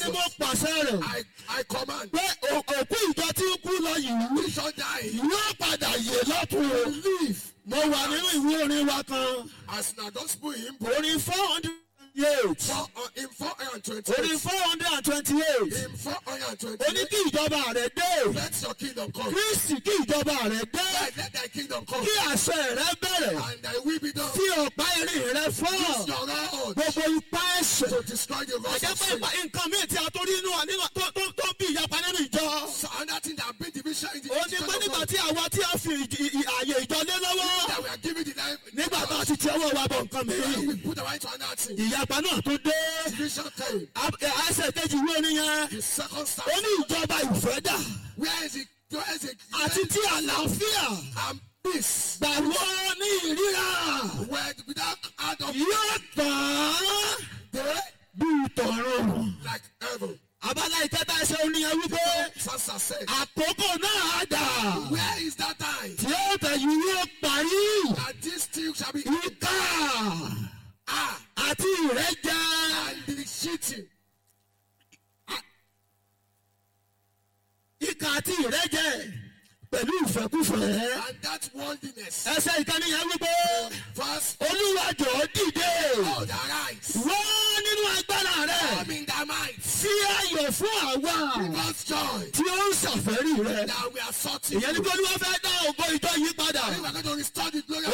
ni mo Jesus. pàṣẹ rẹ̀ I, I command. pé o- òkú ìjọ tí ń kú lọ yìí We shall die. yóò padà yè lọ́tún o. Live. mo wà nínú ìwé orin wa kan As now, don't spoil him. orin four hundred and eight For, uh, in 428. orin four hundred and twenty eight In ó ní 428. kí ìjọba rẹ̀ dé Let your kingdom come. kristi kí ìjọba rẹ̀ dé Let, let thy kingdom come. kí àṣẹ rẹ̀ bẹ̀rẹ̀ And thy will be done. tí ọ̀pá irin rẹ̀ fọ́ Use your rod gbogbo ipá ẹ̀ṣẹ̀ to destroy the rocks àjẹ́ of pé sin. ipa- nǹkan míì tí a tó rí inú nínú tó tó tó bí ìyapa nínú ìjọ So another thing that bring division in the ó ní pé nígbà tí àwa tí a fi ìdí- ì- ààyè ìjọ lé lọ́wọ́ that we are giving the life. nígbà tá a ti ti ọwọ́ wa bọ̀ nǹkan When mìíràn we put our right to another thing. ìyapa náà tó dé Division came. ẹsẹ̀ kejì ìwé oníyẹn The second ó stand. ní ìjọba ìfẹ́ dà Where is it? Where is it? àti tí àlàáfíà And peace. gbàgbọ́ ní ìríra Where without out of yóò tán day bí tọ̀run. like heaven. abala ìkẹta ẹsẹ̀ oníyẹn wípé Sansa said. àkókò náà á dà Where is that time? tí ó tẹ̀yìn yóò parí That this thing shall be ìka ah àti ìrẹ́jẹ and the cheating. ìka àti ìrẹ́jẹ pẹ̀lú ìfẹ́kúfẹ̀ẹ́. And that worldliness. ẹsẹ̀ ìkànnì yẹn wípé Verse olúwa jọ̀ọ́ dìde all the right. wọ́n nínú agbára rẹ̀ Come in thy might. sí ayọ̀ fún àwa God's joy. tí ó ń ṣàfẹ́rí rẹ̀. That we are sorting. ìyẹn ní pé olúwa fẹ́ dá ògo ìjọ yìí padà. We are going to restore the glory